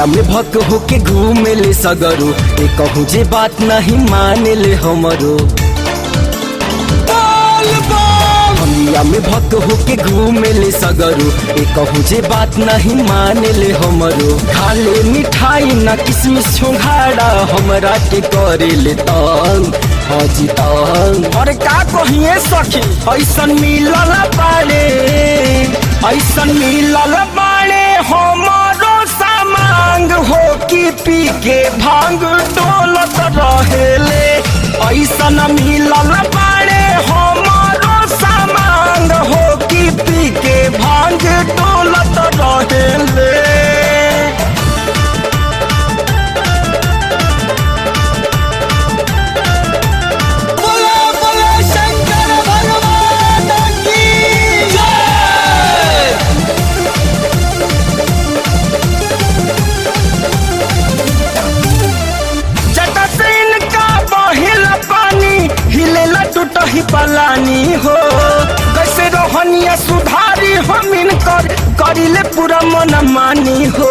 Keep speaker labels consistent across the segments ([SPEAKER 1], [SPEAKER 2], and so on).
[SPEAKER 1] भंगिया में भक होके घूमे ले सगरो ए कहूँ जे बात नहीं माने ले हमरो भंगिया में भक होके घूमे ले सगरो ए कहूँ जे बात नहीं माने ले हमरो खा ले मिठाई ना किसमिस छोंघाड़ा हमरा के करे ले तंग हाजी तंग
[SPEAKER 2] अरे का कहिए सखी
[SPEAKER 1] ऐसन मिलल बाड़े
[SPEAKER 2] ऐसन मिलल बाड़े हमारो सामांग हो कि पी के भांग डोलत रहेले ऐसन मिलल बाड़े हमारो सामांग हो कि पी के भांग डोलत रहेले
[SPEAKER 3] बोला बोला शंकर भगवान की जय
[SPEAKER 2] जटसिन का बहिल पानी हिलेला टूटही पलानी हो कैसे रोहनिया सुधारी हमिन कर करिले पूरा मन मानी हो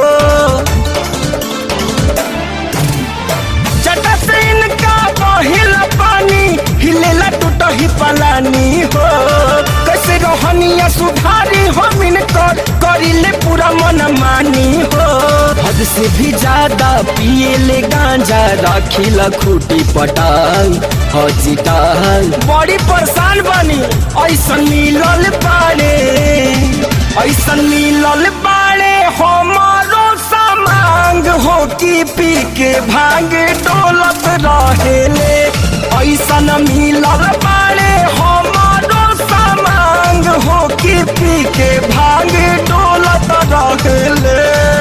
[SPEAKER 2] जटसिन का बहिल पानी हिलेला टूटही पलानी हो कैसे रोहनिया सुधारी हमिन कर करिले पूरा मन मानी हो
[SPEAKER 1] हद से भी ज्यादा पिए ले गांजा राखिला खूटी पटांग हाजी टांग
[SPEAKER 2] बड़ी परेशान बनी ऐसन मिलल बाड़े ऐसन मिलल बाड़े हमारो सामांग हो कि पी के भांग डोलत रहेले ऐसन मिलल बाड़े हमारो सामांग हो कि पी के भांग डोलत रहेले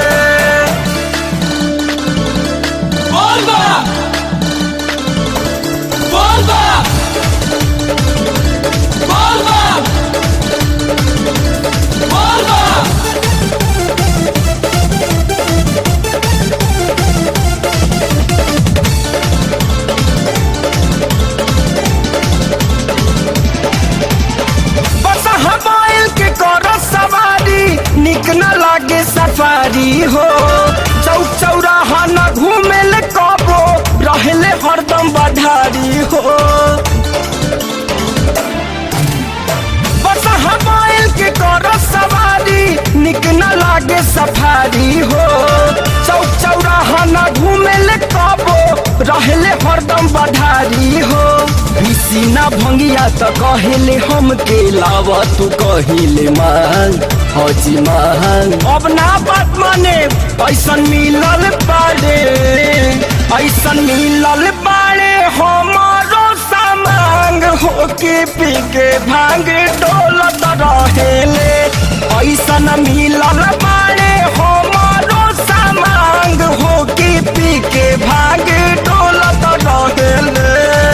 [SPEAKER 3] बोल बा बोल बा बोल बा बोल बा
[SPEAKER 2] बस हमायल के कर सवारी निक न लागे सफारी हो चौक चौराहा न घूमे ले कबो रहले हरदम बढ़ारी हो बस हमायल के कर सवारी निक न लागे सफारी हो चौक चौराहा न घूमे ले कबो रहले हरदम बढ़ारी हो
[SPEAKER 1] बिसीना भंगिया त कहेले हम के लावा तू कहिले मांग हाजी मांग
[SPEAKER 2] अब ना बात माने ऐसन मिलल बाड़े ऐसन मिलल बाड़े हमारो सामांग हो के पी के भांग डोलत रहेले ऐसन मिलल बाड़े हमारो सामांग हो के पी के भांग डोलत रहेले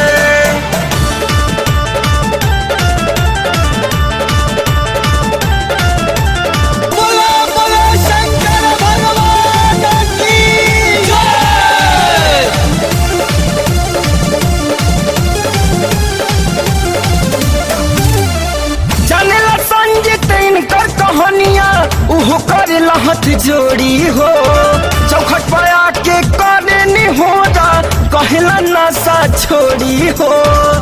[SPEAKER 3] बोला बोला शंकर भगवान की जय
[SPEAKER 2] जानेला संजीत इनकर कहानियाँ उहो करे लहत जोड़ी हो चौखट पर आके करे नी हो जा कहला नशा छोड़ी हो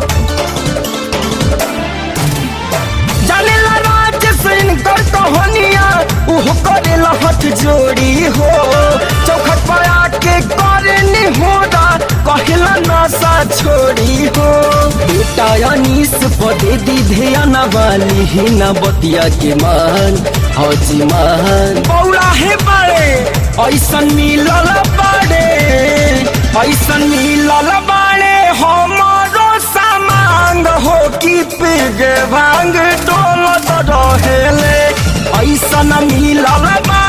[SPEAKER 2] जानेला राज से इनकर कहानियाँ उहो करे लहत जोड़ी हो चौखट पर आके करे नी हो जा कहला नशा छोड़ी हो
[SPEAKER 1] बेटा अनीस पदे दी ध्यान वाली ही न बतिया के मान हाजी मान
[SPEAKER 2] बौला हे बड़े ऐसन मिलल बड़े ऐसन मिलल बड़े हमारो सामांग हो कि पिग भांग डोलत रहेले ऐसन मिलल बड़े